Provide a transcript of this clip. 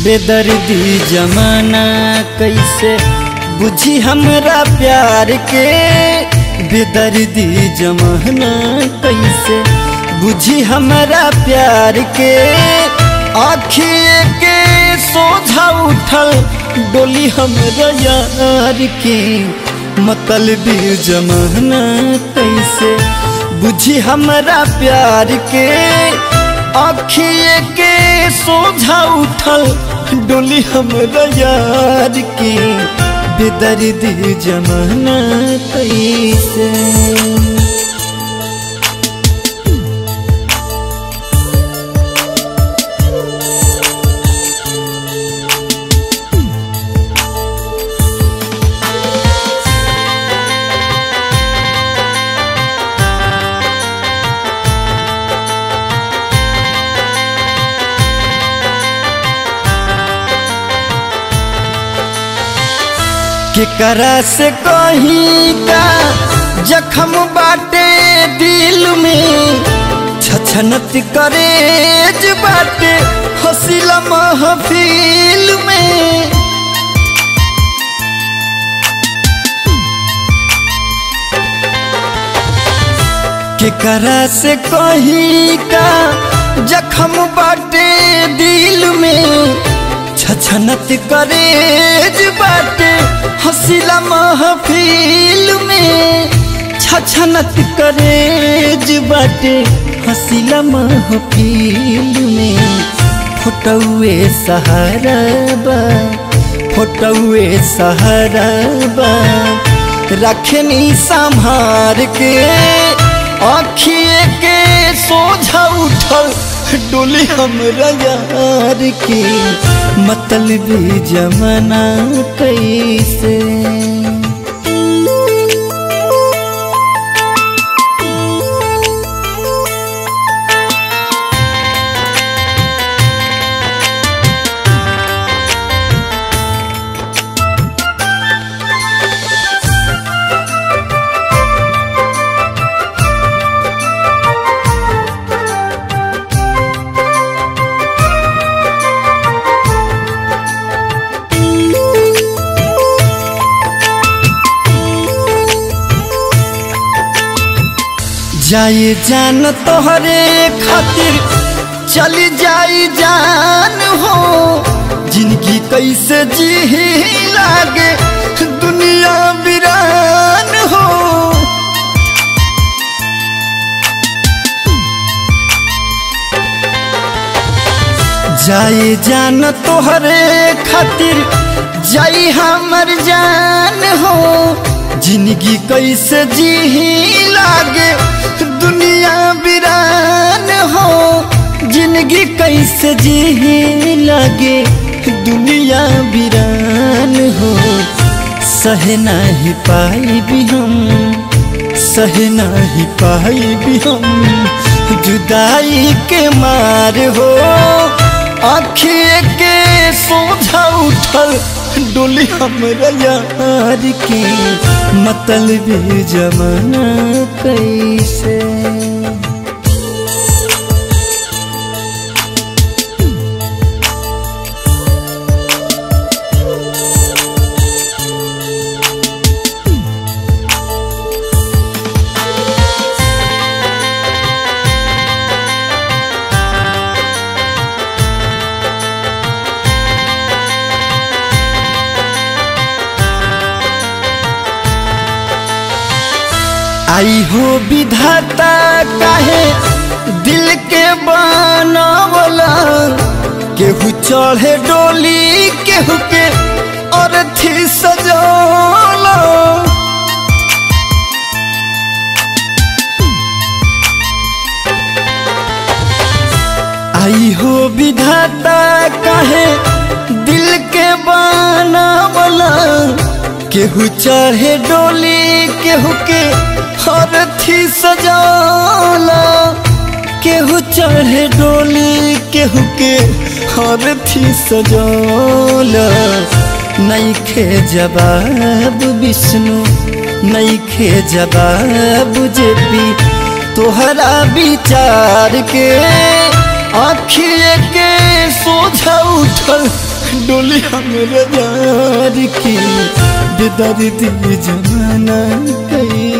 बेदर्दी जमाना कैसे बुझी हमरा प्यार के बेदर्दी जमाना कैसे बुझी हमरा प्यार के आखिए के सोझा उठल डोली हमरा यार के मतलबी जमाना कैसे बुझी हमरा प्यार के आखिए के सोझा उठल डोली हमरा यार के बेदर्दी जमाना कैसे केकरा से कहीं का जखम बाटे दिल में छछनत करेज बाटे हसीला महफिल में केकरा से कहीं का जखम बाटे दिल में छछनत करेज बाटे हसीला महफिल में छछनत करेज बाटे हसीला महफिल में फोटौए सहारा बा फोटौए सहारा बा रखनी संभार के आखिए के सोझा उठल डोली हमरा यार के मतलबी जमाना कैसे जाए जान तोहरे खातिर चली जाई जान हो जिंदगी कैसे जी लागे दुनिया वीरान हो जाए जान तोहरे खातिर जाई हमर जान हो जिंदगी कैसे जी लागे दुनिया वीरान हो जिंदगी कैसे जी लागे दुनिया वीरान हो सह नहीं पाई भी हम सह नहीं पाई भी हम जुदाई के मार हो आखिए के सोझा उठल डोली हमरा यार के मतलबी जमाना कैसे आई हो विधाता काहे दिल के बनावला केहू चढ़े डोली केहू के अर्थी सजौला आई हो विधाता काहे दिल के बनावला केहू चढ़े डोली केहू के हरथी सजाला केहू चढ़े डोली केहू के हरथी सजाला नईखे जवाब विष्णु नईखे जवाब जेपी तोहरा विचार के आखिए के सोझा उठल डोली हमारे यार की बेदर्दी जमाना कई